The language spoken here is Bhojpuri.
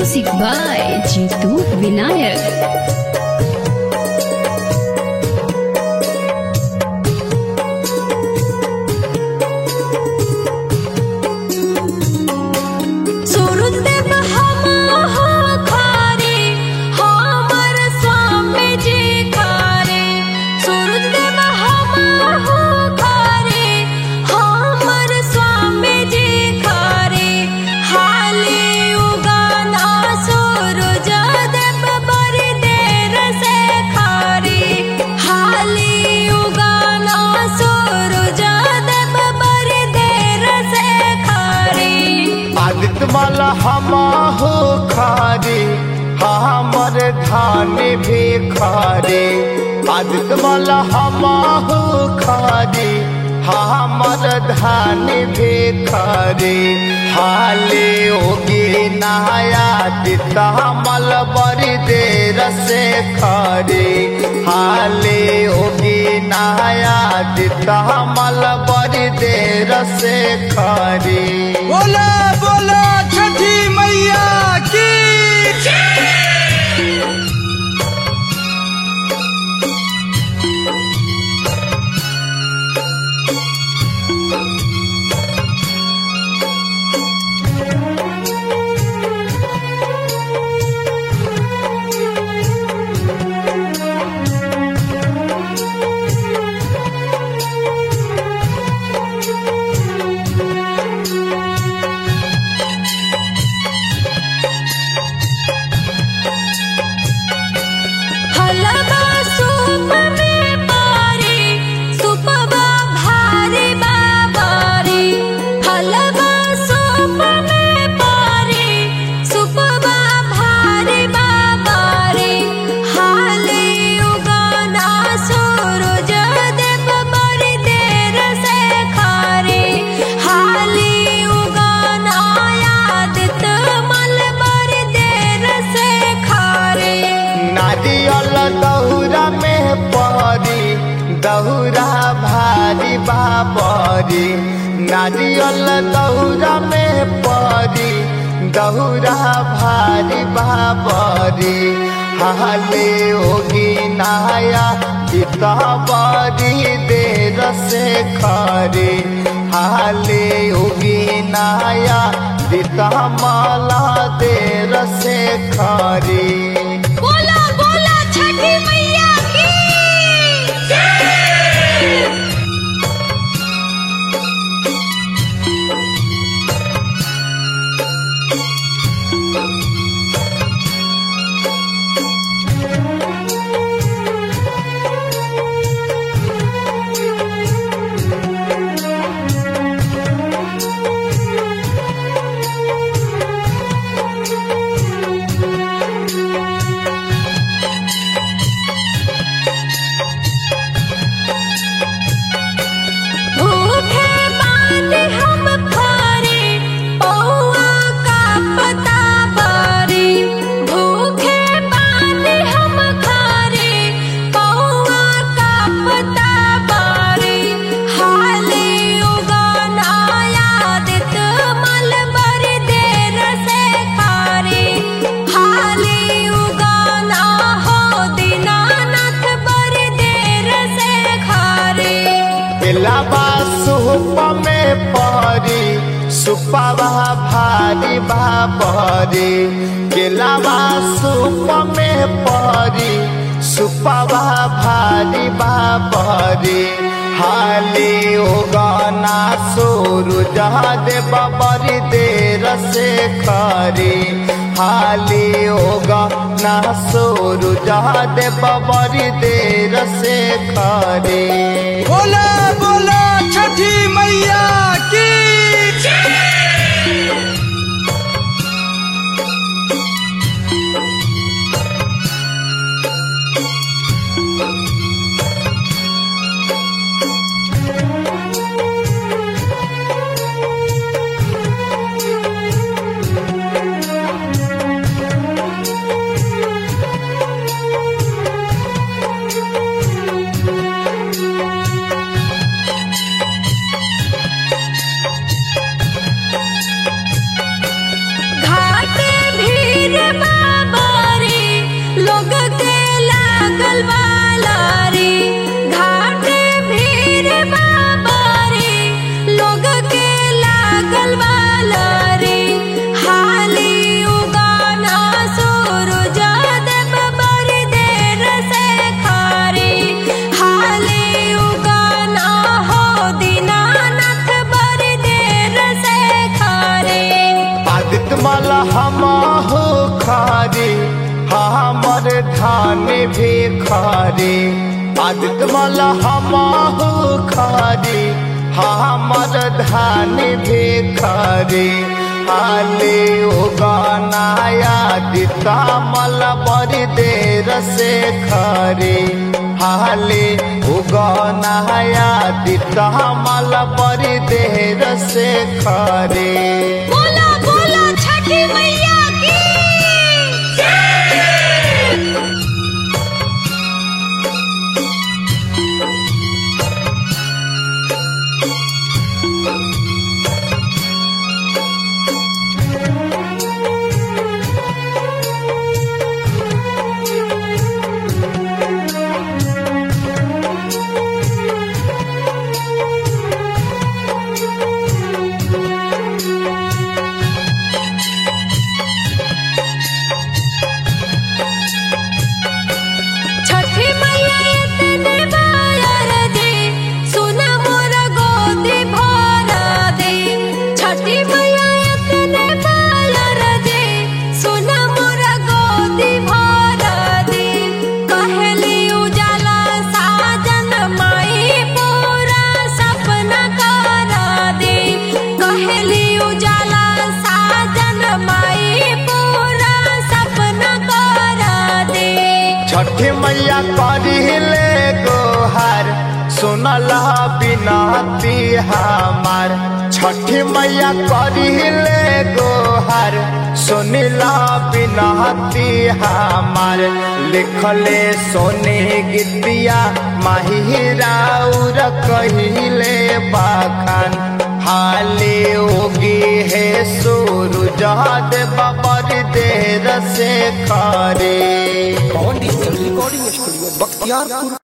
Music by Jitu Vinayak. Surajdev हमहो खारे हमर स्वामी जी खारे सूरजदेव हमहो खारे हमर स्वामी जी खारे हाले उगाना सूरज देव बड़ी देर से खारे हाले उगाना सूरज देव बड़ी देर से खारे आदित्य माला हमाहो खारे हमर धान भी खारे आदित्य माला हमाहो खारे हमर धान भी खारे हाले होगी नहाया दिता मल बड़ी देर से खारे हाले होगी नहाया दिता मल बड़ी देर से खारे बोला बोला छठी मैया की हलवा सूप में पारी सुपवा भारी बाबारी हलवा सूप में पारी सुपवा भारी बाबारी हाले उगाना सूरज देव बड़ी देर से खारे हाले उगाना यादित मल बड़ी देर से खारे नारियल दहुरा में परी दहुरा भारी बाबरी नारियल दहुरा में परी दहुरा भारी बाबरी हाले होगी नहाया चिता बड़ी देर से खरे हाले होगी नहाया चिता माला देर से खरे बोला बोला छठी मैया की भूखे बांध हम खारे पौआ का पता बारी भूखे बांध हम खारे पौआ का पता बारी हाले उगाना यादित मल बड़ी देर से खारे हाले उगाना हो दीनानाथ बड़ी देर से खारे बेलाबा सुप में परी सुपवा भारी बाबरी केलाबा सुप में परी सुपवा भारी बाबरी हाली उगाना सूरज देव बड़ी देर से खरी हाली उगाना सूरज देव बड़ी देर से खरी बोला बोला छठी मैया की धान भी खरी आदित्य मल हमहु खरी हमर धान भी खरी हाले उगनाया दिता मल बड़ी देर से खरी हाले उगनाया दिता मल बड़ी देर से खरी बोला बोला छठी मैया की छठी मैया इतने बार दे सुना मोर गोदी भर दे छठी मैया इतने बार दे सुना मोर गोदी भर दे कहली उजाला साजन माई पूरा सपना कर दे कहली उजाला साजन माई पूरा सपना कर दे छठी मैया करिले गोहार सुनल बिनती हमार छठी मैया करिले गोहार सुनिल बिनती हमार लिखले सोने गीतिया माहिराउर कहिले बाखान हाले होगी है सूरज देव बड़ी देर से खरे Pawan digital recording studio Bakhtiyarpur